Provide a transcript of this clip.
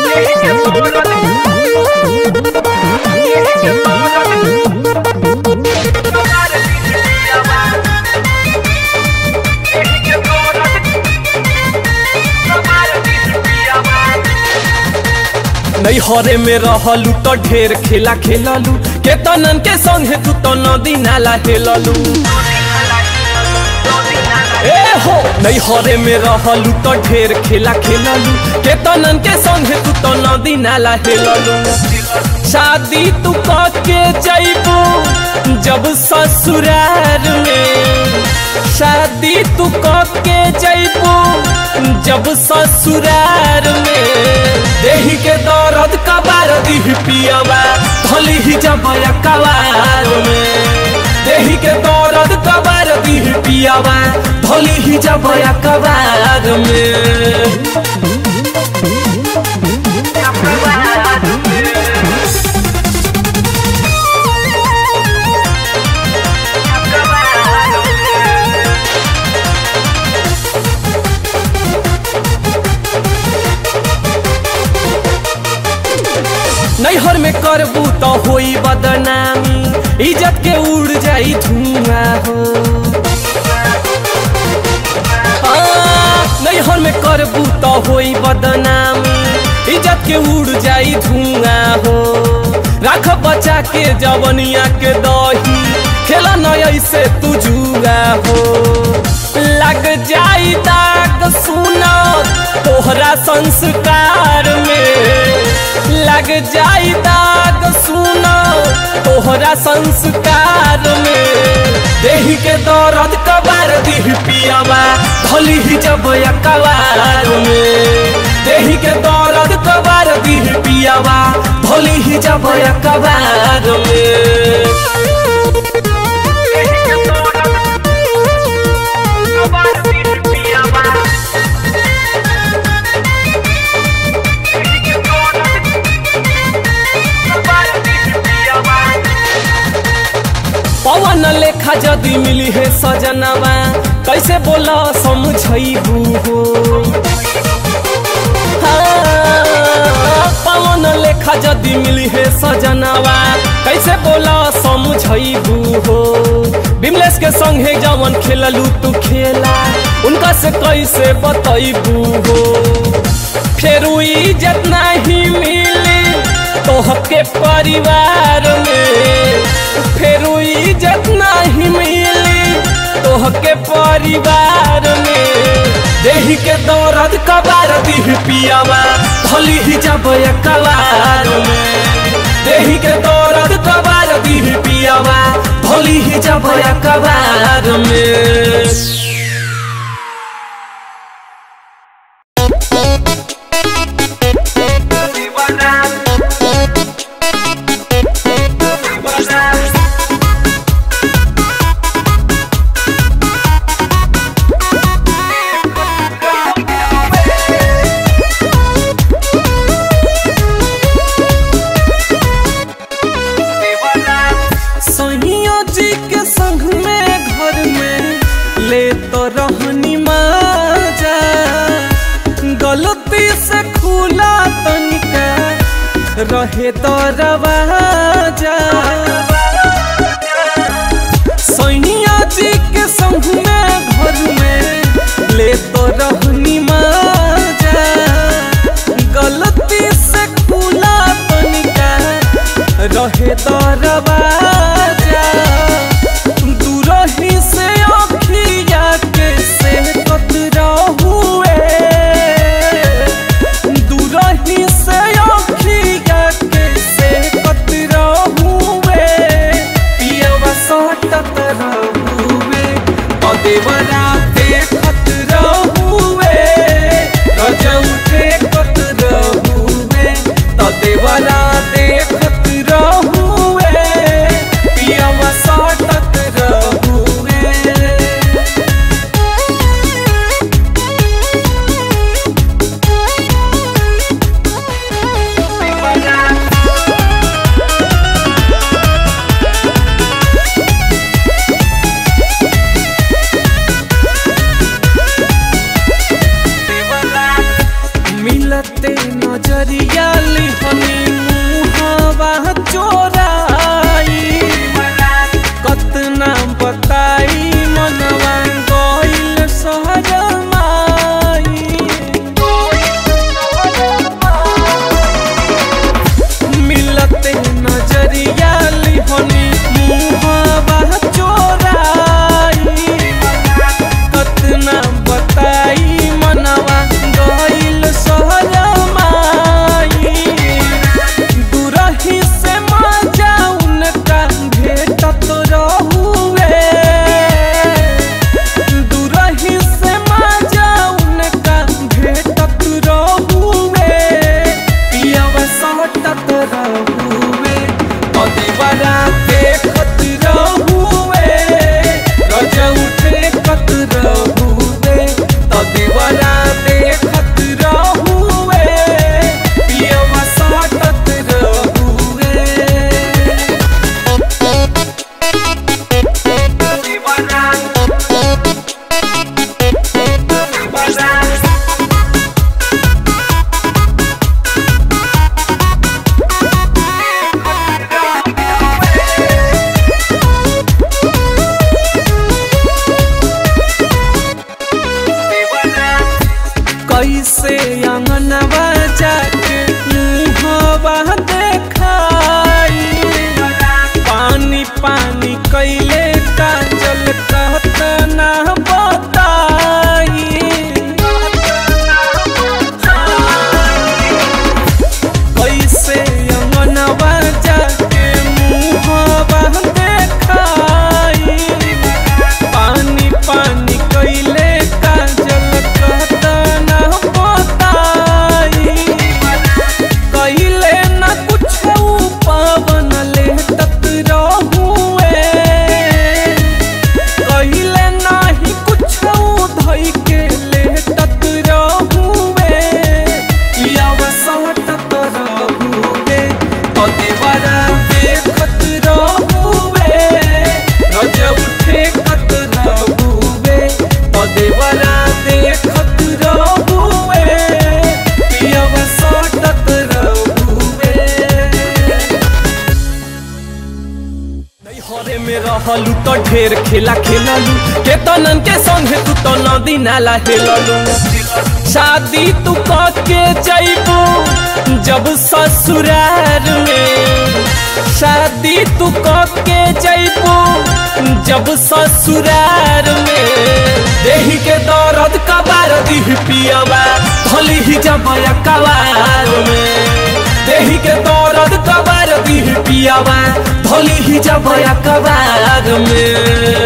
नैहरे में रहलू तो ढेर खेला खेललू केतनन के संगे तू तो नदी नाला हेललू ए हो नैहरे में रहलू तो ढेर खेला खेललू केतनन के संगे तू तो नदी नाला हेललू शादी तू के जैबू जब ससुरार में शादी तू के जैबू जब ससुरार में देही के दर्द कबार दीह पियावा धली ही जब कबार में देही के दर्द कबार दीह पियावा धली ही जब कबार में नैहर में करबू तो होई बदनामी इज्जत के उड़ जाई धुआं हो हाँ, नैहर में करबू तो होई बदनामी इज्जत के उड़ जाई धुआं हो राख बचा के जवनिया के दही खेला न ऐसे तू जुआ हो लग जाई दाग सुना तोहरा संस्कार में लग जाई दाग सुना तोहरा संस्कार में देही के दर्द कबार दीह पियावा धली ही जब कबार में देही के दर्द कबार दीह पियावा धली ही जब कबार में पवन लेखा जदी मिली है सजनवा कैसे बोला समझबू हो हाँ, पवन लेखा जदी मिली है सजनवा कैसे बोला समझबू हो बिमलेश के संगे जवन खेललू तू खेला उनका से कैसे बतैबू हो फिर इज्जत नहीं मिली तोहके परिवार में फिर इज्जत नहीं मिली तोहके परिवार में देही के दौरद कबार दीह पियावा धली ही जब कबार में देही के दौरद कबार दीह पियावा धली ही जब कबार में सोनिया जी के संग में घर में ले तो रहनी माजा गलती से खुला तनिका रहे तो रवाजा सोनिया जी के संग में घर में ले तो रहनी माजा गलती से खुला तनिका रहे तो रवाजा दूरही से अखिया के से कतरा हुए दूरही से अखिया के से कतरा हुए पियवा सटत रहुए अदेवरा देखत रहुए रजौटे कत रहुए तदेवरा देखत रहुए नजरिया लिहनी मुहवा चोराई कतना बताई मनवा गइल सहरमाई मिलते नजरिया लिहनी मुहवा चोराई कतना बताई मनवा गइल सहरमाई दुरही से मजा उनका भेटत रहुए दुरही से मजा उनका भेटत रहुए पियवा सटत रहुए अदेवरा देखत रहुए रज उठे कत रहुए तदेवरा देखत रहुए पियवा सटत रहुए कैसे अंगनवा जाके मुहवा देखाई पानी पानी कैले काजल कहत ना बताई कैसे अंगनवा जाके मुहवा देखाई पानी पानी कैले काजल कहत ना बताई कैले न कुछ पावन ले तत रहुए कैले नाही कुछ धई के ले तत रहुए याव सटत रहुए अदेवरा देखत रहुए रज उठे कत रहुए अदेवरा देखत रहुए पियव सटत रहुए हरे में रहलू तो ढेर खेला खेललू केतनन के संगे तू तो नदी नाला हेललू शादी तू के जैबू जब ससुरार में शादी तू के जैबू जब ससुरार में देही के दर्द कबार दी पियवा धली ही जब कबार में देही के दर्द कबार दी पियावा धोली ही जब कबार में